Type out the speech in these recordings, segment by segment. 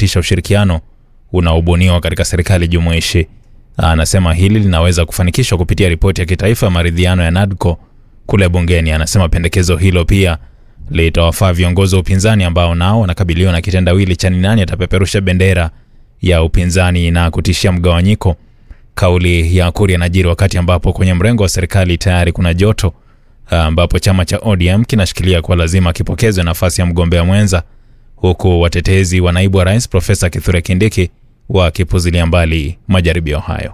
kufanikisha ushirikiano unaobuniwa katika serikali jumuishi. Anasema hili linaweza kufanikishwa kupitia ripoti ya kitaifa ya maridhiano ya NADCO kule bungeni. Anasema pendekezo hilo pia litawafaa viongozi wa upinzani ambao nao wanakabiliwa na kitendawili cha ni nani atapeperusha bendera ya upinzani na kutishia mgawanyiko. Kauli ya Kuria inajiri wakati ambapo kwenye mrengo wa serikali tayari kuna joto, ambapo chama cha ODM kinashikilia kuwa lazima kipokezwe nafasi ya mgombea mwenza, huku watetezi wa naibu wa rais Profesa Kithure Kindiki wakipuzilia mbali majaribio hayo.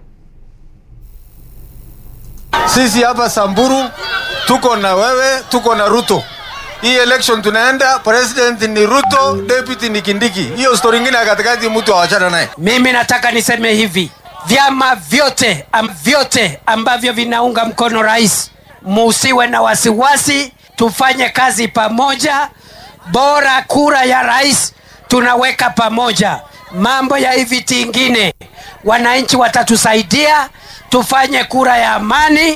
Sisi hapa Samburu tuko na wewe, tuko na Ruto. Hii election tunaenda, president ni Ruto, deputy ni Kindiki. Hiyo story ingine ya katikati mtu awachana naye. Mimi nataka niseme hivi, vyama vyote am, vyote ambavyo vinaunga mkono rais, musiwe na wasiwasi, tufanye kazi pamoja. Bora kura ya rais tunaweka pamoja. Mambo ya hivi tingine, wananchi watatusaidia, tufanye kura ya amani.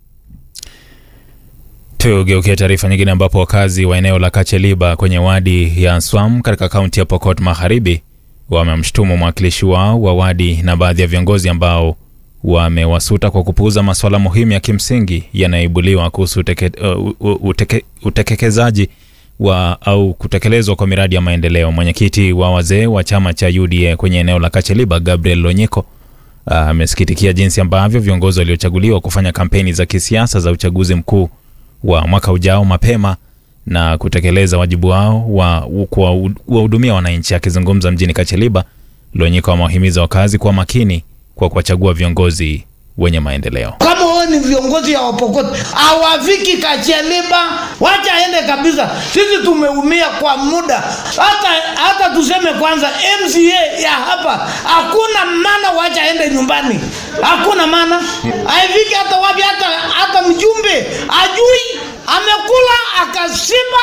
Tugeukia taarifa nyingine ambapo wakazi wa eneo la Kacheliba kwenye wadi ya Swam katika kaunti ya Pokot Magharibi wamemshutumu mwakilishi wao wa wadi na baadhi ya viongozi ambao wamewasuta kwa kupuuza masuala muhimu ya kimsingi yanayoibuliwa kuhusu uteke, uh, uteke, utekekezaji wa au kutekelezwa kwa miradi ya maendeleo. Mwenyekiti wa wazee wa chama cha UDA kwenye eneo la Kacheliba Gabriel Lonyiko amesikitikia uh, jinsi ambavyo viongozi waliochaguliwa kufanya kampeni za kisiasa za uchaguzi mkuu wa mwaka ujao mapema na kutekeleza wajibu wao wa kuwahudumia wananchi. Akizungumza mjini Kacheliba, Lonyiko amewahimiza wakazi kuwa makini kwa kuwachagua viongozi wenye maendeleo. Kama wao ni viongozi ya Wapokot hawafiki Kacheliba, wacha aende kabisa. Sisi tumeumia kwa muda, hata hata tuseme kwanza MCA ya hapa hakuna maana, wacha aende nyumbani, hakuna maana haifiki hata wapi, hata hata mjumbe ajui, amekula akashiba.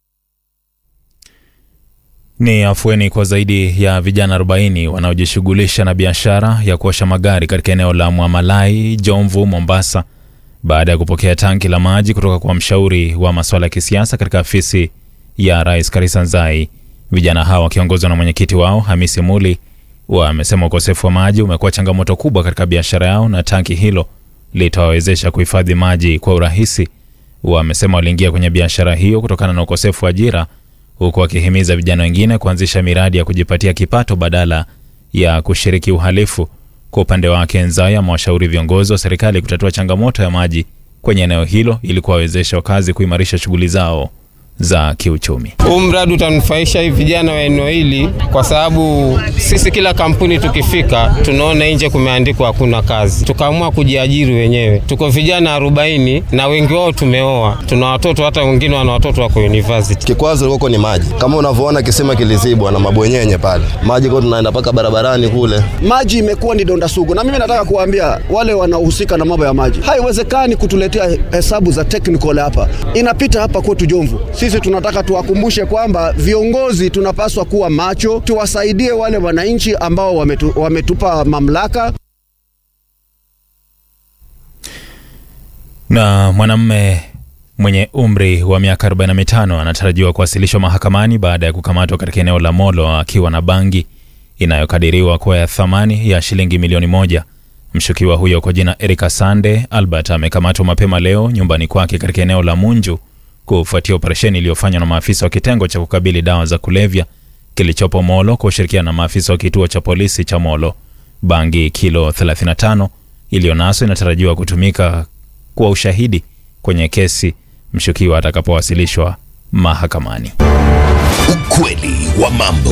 Ni afueni kwa zaidi ya vijana 40 wanaojishughulisha na biashara ya kuosha magari katika eneo la Mwamalai, Jomvu, Mombasa, baada ya kupokea tanki la maji kutoka kwa mshauri wa masuala ya kisiasa katika afisi ya Rais Karisa Nzai. Vijana hao wakiongozwa na mwenyekiti wao Hamisi Muli wamesema ukosefu wa maji umekuwa changamoto kubwa katika biashara yao na tanki hilo litawawezesha kuhifadhi maji kwa urahisi. Wamesema waliingia kwenye biashara hiyo kutokana na ukosefu wa ajira huku wakihimiza vijana wengine kuanzisha miradi ya kujipatia kipato badala ya kushiriki uhalifu. Kwa upande wake, Nzai amewashauri viongozi wa serikali kutatua changamoto ya maji kwenye eneo hilo ili kuwawezesha wakazi kuimarisha shughuli zao za kiuchumi. Huu mradi utanufaisha hivi vijana wa eneo hili, kwa sababu sisi kila kampuni tukifika tunaona nje kumeandikwa hakuna kazi, tukaamua kujiajiri wenyewe. Tuko vijana arobaini na wengi wao tumeoa, tuna watoto, hata wengine wana watoto wako university. Kikwazo huko ni maji, kama unavyoona kisima kilizibwa na mabwenyenye pale, maji kwa tunaenda mpaka barabarani kule. Maji imekuwa ni donda sugu, na mimi nataka kuambia wale wanaohusika na mambo ya maji, haiwezekani kutuletea hesabu za technical hapa, inapita hapa kwetu Jomvu. Sisi tunataka tuwakumbushe kwamba viongozi tunapaswa kuwa macho, tuwasaidie wale wananchi ambao wametu, wametupa mamlaka. Na mwanamume mwenye umri wa miaka 45 anatarajiwa kuwasilishwa mahakamani baada ya kukamatwa katika eneo la Molo akiwa na bangi inayokadiriwa kuwa ya thamani ya shilingi milioni moja. Mshukiwa huyo kwa jina Erika Sande Albert amekamatwa mapema leo nyumbani kwake katika eneo la Munju kufuatia operesheni iliyofanywa na maafisa wa kitengo cha kukabili dawa za kulevya kilichopo Molo kwa ushirikiano na maafisa wa kituo cha polisi cha Molo. Bangi kilo 35 iliyonaswa inatarajiwa kutumika kuwa ushahidi kwenye kesi mshukiwa atakapowasilishwa mahakamani. Ukweli wa mambo.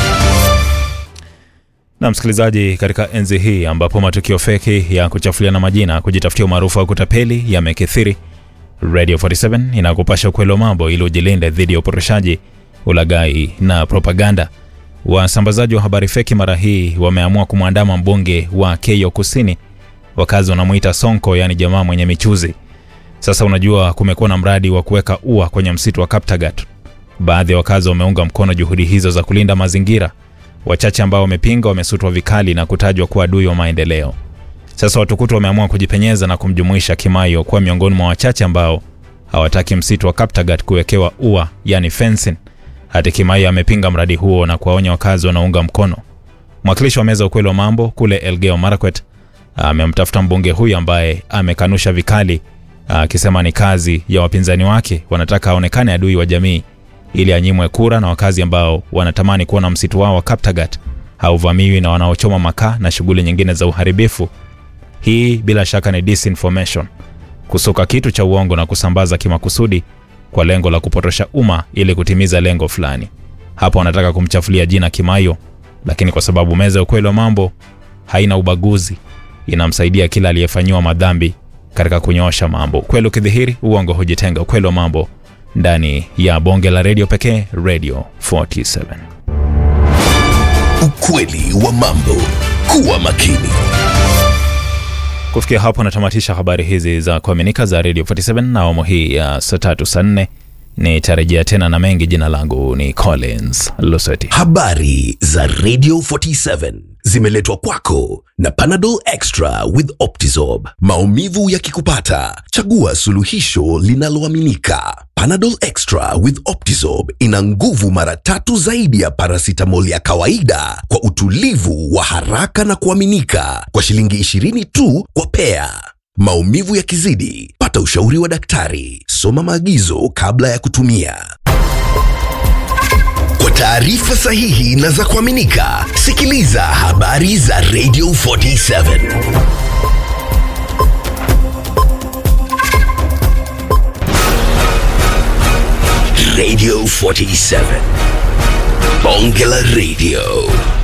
Na msikilizaji, katika enzi hii ambapo matukio feki ya kuchafuliana majina, kujitafutia umaarufu wa kutapeli yamekithiri Radio 47 inakupasha ukweli wa mambo ili ujilinde dhidi ya uporeshaji, ulaghai na propaganda. Wasambazaji wa habari feki mara hii wameamua kumwandama mbunge wa Keyo Kusini, wakazi wanamuita Sonko, yaani jamaa mwenye michuzi. Sasa unajua, kumekuwa na mradi wa kuweka ua kwenye msitu wa Kaptagat. Baadhi ya wakazi wameunga mkono juhudi hizo za kulinda mazingira. Wachache ambao wamepinga wamesutwa vikali na kutajwa kuwa adui wa maendeleo. Sasa watukutu wameamua kujipenyeza na kumjumuisha Kimaio kuwa miongoni mwa wachache ambao hawataki msitu wa Kaptagat kuwekewa ua, yani fencing. Hati Kimai amepinga mradi huo na kuwaonya wakazi wanaunga mkono. Mwakilishi wa meza ukweli wa mambo kule Elgeyo Marakwet amemtafuta mbunge huyu ambaye amekanusha vikali akisema ni kazi ya wapinzani wake, wanataka aonekane adui wa jamii ili anyimwe kura na wakazi ambao wanatamani kuona msitu wao wa Kaptagat hauvamiwi na wanaochoma makaa na shughuli nyingine za uharibifu. Hii bila shaka ni disinformation, kusuka kitu cha uongo na kusambaza kimakusudi kwa lengo la kupotosha umma ili kutimiza lengo fulani. Hapo wanataka kumchafulia jina Kimaio, lakini kwa sababu meza ya ukweli wa mambo haina ubaguzi, inamsaidia kila aliyefanyiwa madhambi katika kunyoosha mambo. Ukweli ukidhihiri, uongo hujitenga. Ukweli wa mambo ndani ya bonge la redio pekee, Radio 47. Ukweli wa mambo. Kuwa makini. Kufikia hapo natamatisha habari hizi za kuaminika za Radio 47 na awamu hii ya saa tatu saa nne nitarejea tena na mengi. Jina langu ni Collins Luseti. Habari za Radio 47 zimeletwa kwako na Panadol Extra with Optizorb. Maumivu yakikupata, chagua suluhisho linaloaminika. Panadol Extra with Optizorb ina nguvu mara tatu zaidi ya paracetamol ya kawaida kwa utulivu wa haraka na kuaminika kwa shilingi 20 tu kwa pea. Maumivu yakizidi, pata ushauri wa daktari. Soma maagizo kabla ya kutumia. Kwa taarifa sahihi na za kuaminika, sikiliza habari za Radio 47. Radio 47. Bonge la Radio.